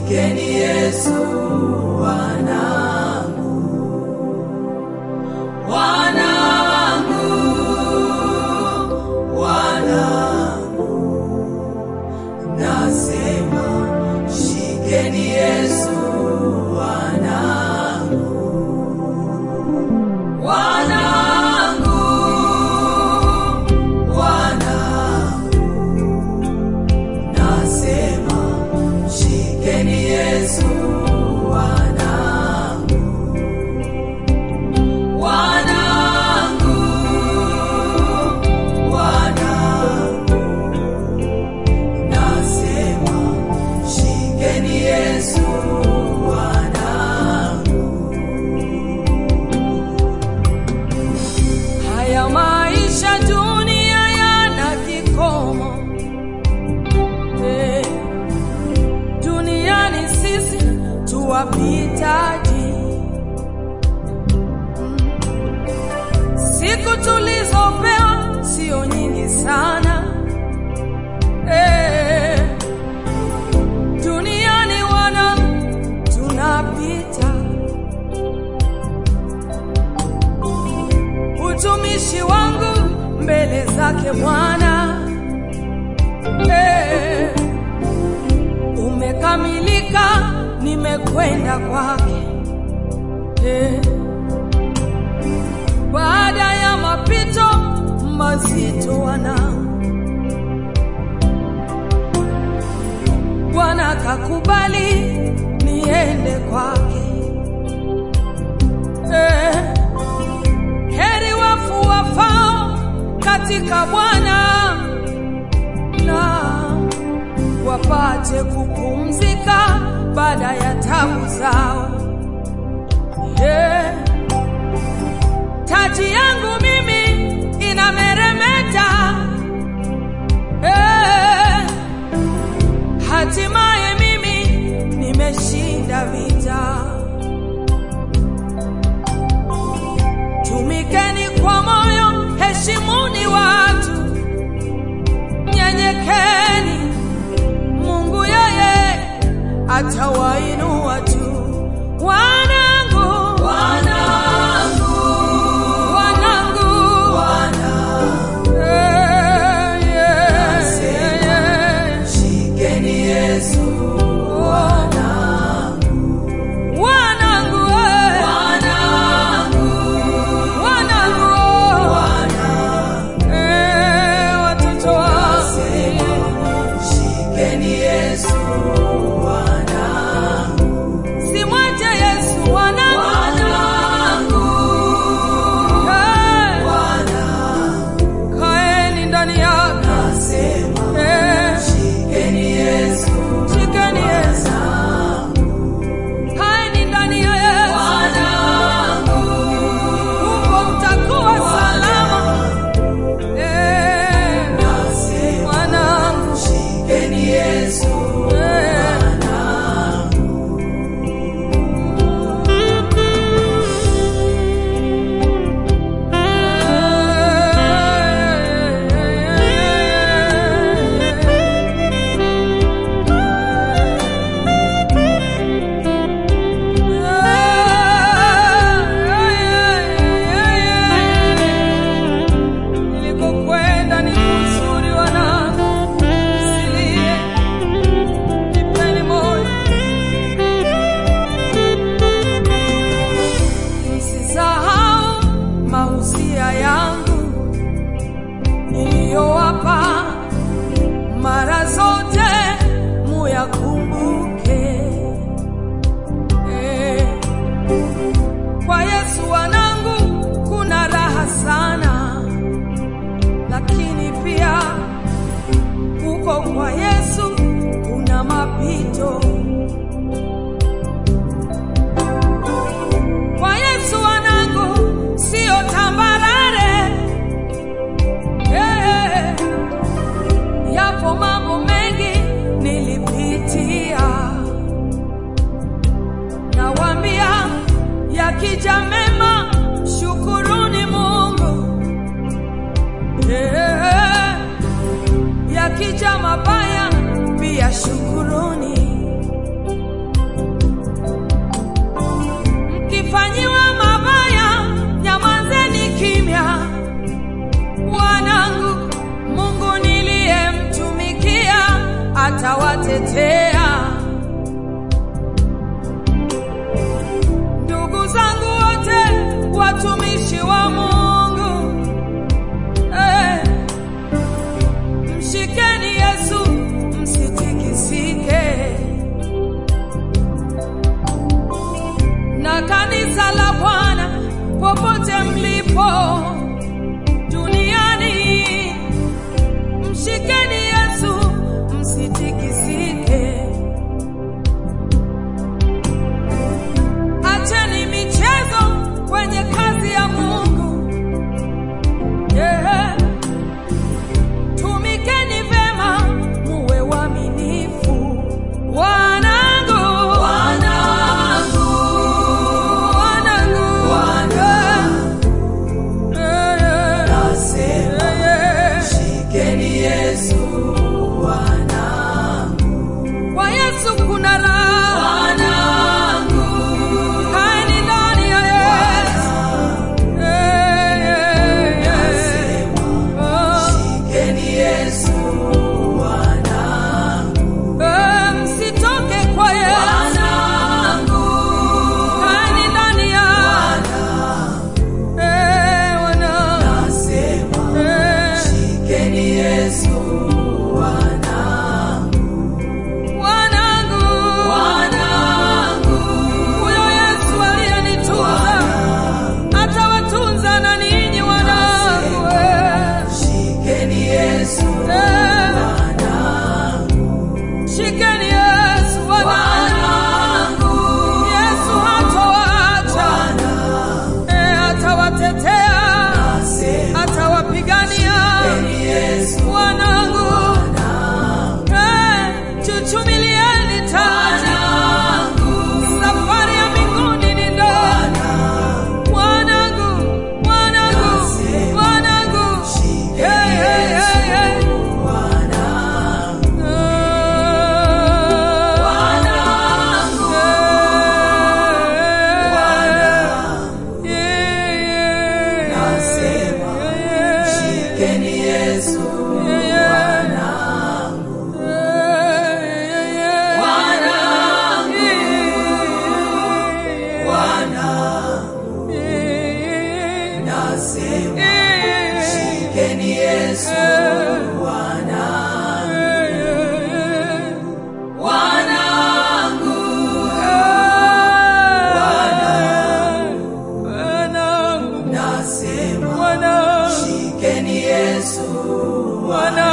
Shikeni Yesu wanangu, wanangu, wanangu, nasema shikeni Yesu wanangu, wanangu, wanangu, nasema shikeni Yesu wanangu, wanangu, wanangu, nasema shikeni Yesu wanangu. Haya maisha dunia yana kikomo eh, duniani sisi tuwapitaji. Siku tulizopewa sio nyingi sana eh, duniani wana tunapita utumishi wangu mbele zake Bwana eh, umekamilika, nimekwenda kwake eh, baada ya mapito mazito wanangu, Bwana kakubali niende kwake eh, heri wafu wafao katika Bwana na wapate kupumzika baada ya tabu zao. Yeah. Taji yangu mimi inameremeta eh, hatimaye mimi nimeshinda vita. Tumikeni kwa moyo, heshimuni watu, nyenyekeni. Mungu yeye atawainua tu. Wanangu, Wanangu, wanangu, wanangu, eh, yeah, yeah, yeah. shikeni Yesu wanangu, Wanangu, eh, wanangu, wanangu, wanangu, eh, watoto wangu. shikeni Yesu wanangu, Simwache Yesu wanangu, wanangu, eh, wanangu, kaeni ndani yake, nasema eh, shikeni Yesu shikeni Yesu, wanangu, kaeni ndani ya Yesu, wanangu, huko mtakuwa salama, eh, nasema wanangu, shikeni Yesu eh. Nilikokwenda ni kuzuri wanangu, silie, jipeni moyo. Msisahau mausia yangu niliyowapa mara zote, muyakumbuke. Eh, Kwa Yesu wanangu kuna raha sana, lakini pia huko kwa Yesu kuna mapito. Kwa Yesu wanangu sio tambarare, watumishi wa Mungu eh, mshikeni Yesu msitikisike, na kanisa la Bwana popote mlipo duniani, mshikeni Yesu msitikisike. Acheni michezo kwenye kazi ya Mungu. Yeah. Tumikeni vema, muwe waaminifu. Wanangu, wanangu, wanangu, yeah. Yeah, Nasema, yeah. shikeni Yesu Kwa Yesu kuna raha. Kaeni ndani ya Yesu. Yeah, yeah, yeah. Oh. shikeni Yesu Eh, msitoke kwa Yesu. Kaeni ndani ya Eh, wana- Nasema, eh, shikeni Yesu wanangu. Huyo Yesu aliyenitunza atawatunza na ninyi wanangu. eh. shikeni Yesu Eh, shikeni Yesu wanangu. Yesu hatawaacha. Eh, atawatetea, Nasema, atawapigania Yesu wanangu. Eh, chuchumilieni taji. Safari ya mbinguni ni ndogo. Wanangu, wanangu, wanangu. Hey, hey, hey, hey. Nasema, shikeni Yesu Nasema, shikeni Yesu Nasema, shikeni Yesu Wana